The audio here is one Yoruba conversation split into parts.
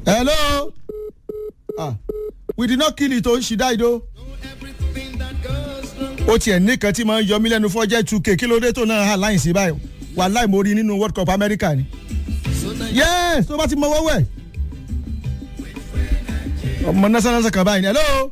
hello ah we did not kill it o she died o. ó tiẹ̀ nìkan tí máa ń yọ mí lẹ́nu fọ́jẹ́ two k kí ló dé tó náà hà láyìn sí báyìí wà láì mo rí nínú world cup america ni. yes tó bá ti mọ wọ́wọ́ ẹ̀. ọmọ national kan báyìí ni hello.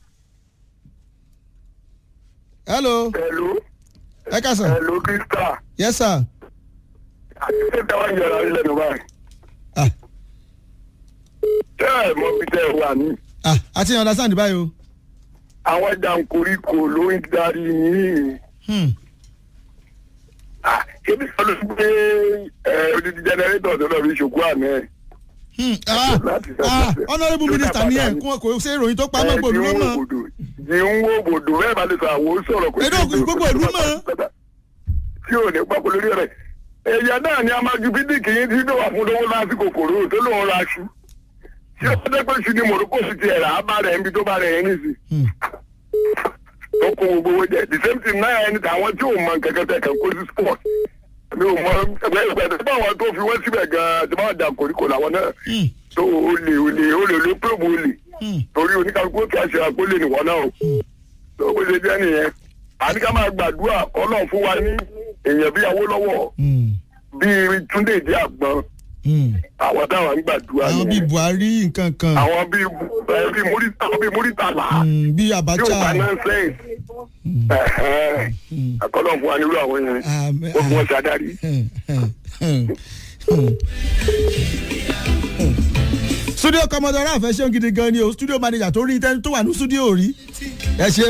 hello. Hello. ẹ ká sàn. Hello, Krista. yes sir. Àti ṣé táwọn yẹra ilẹ̀ ló báyìí? ah Tẹ́ ẹ̀ mọ bí tẹ́ ẹ wà ní. ah àti understand báyìí o. Àwọn jàǹkóríkò ló ń darí yín. Hmm. Ah, Ebi sọ ló ń gbé ẹ, odidi jẹnẹrétọ̀ tó lọ fi ṣòkú àná ẹ̀. Hmm. ah Láti sọ ah pé- honourable minister ni ẹ kò kò ṣe ìròyìn tó pamọ́ gbòòlù ló mọ̀. Jí ń wo bòdò bẹ́ẹ̀ bá lè sọ àwọn sọ̀rọ̀ kò Ẹ̀dọ́ sí gbogbo ìlú mọ̀. Tí ò ní pápọ̀ lórí rẹ̀. Èèyàn náà ni a máa ju bídìkì yín tí yóò wà fún lówó lásìkò kòró tó lóun ra aṣù. Ṣé ó dẹ́ pé ṣu ni Morocco sì ti ẹ̀rà á bá rẹ̀ níbi tó bá rẹ̀ yẹn nìsí? Hmm. Tó kó gbogbo owó jẹ. The same thing náà ẹni tàwọn tí ò mọ nǹkan kan tẹ̀ kàn kó sí sport. Mi ò mọ ẹgbẹ́ ìgbẹ́ tó bá wọn tó fi wọ́n síbẹ̀ gan-an tí wọ́n jà koríko làwọn náà. Hmm. Tó olè olè olè ló pèrò olè Hmm. torí oníkàlùkù tó àṣẹ àkólé nìwọ náà o tó bó ṣe jẹ́ nìyẹn àní ká máa gbàdúrà ọlọ́run fún wa ní èèyàn bíi Awólọ́wọ̀ Hmm. bíi Túndé ìdí àgbọn Hmm. àwọn táwọn ń gbàdúrà àwọn bíi nìyẹn buhari nǹkan kan àwọn bíi ẹ, bíi Múrítà àwọn bíi Múrítàlá Hmm, bíi yóò bá abacha náà sẹ́yìn àkọlọ́ fún wa nírú àwọn yẹn Àmín. ó fún wọn ṣàdárí. Hmm, hmm, hmm, hmm. studio commodore àfẹ́ ṣeun gidi gan ni o studio manager tó rí tẹ́ni tó wà ní studio rí ẹ ṣe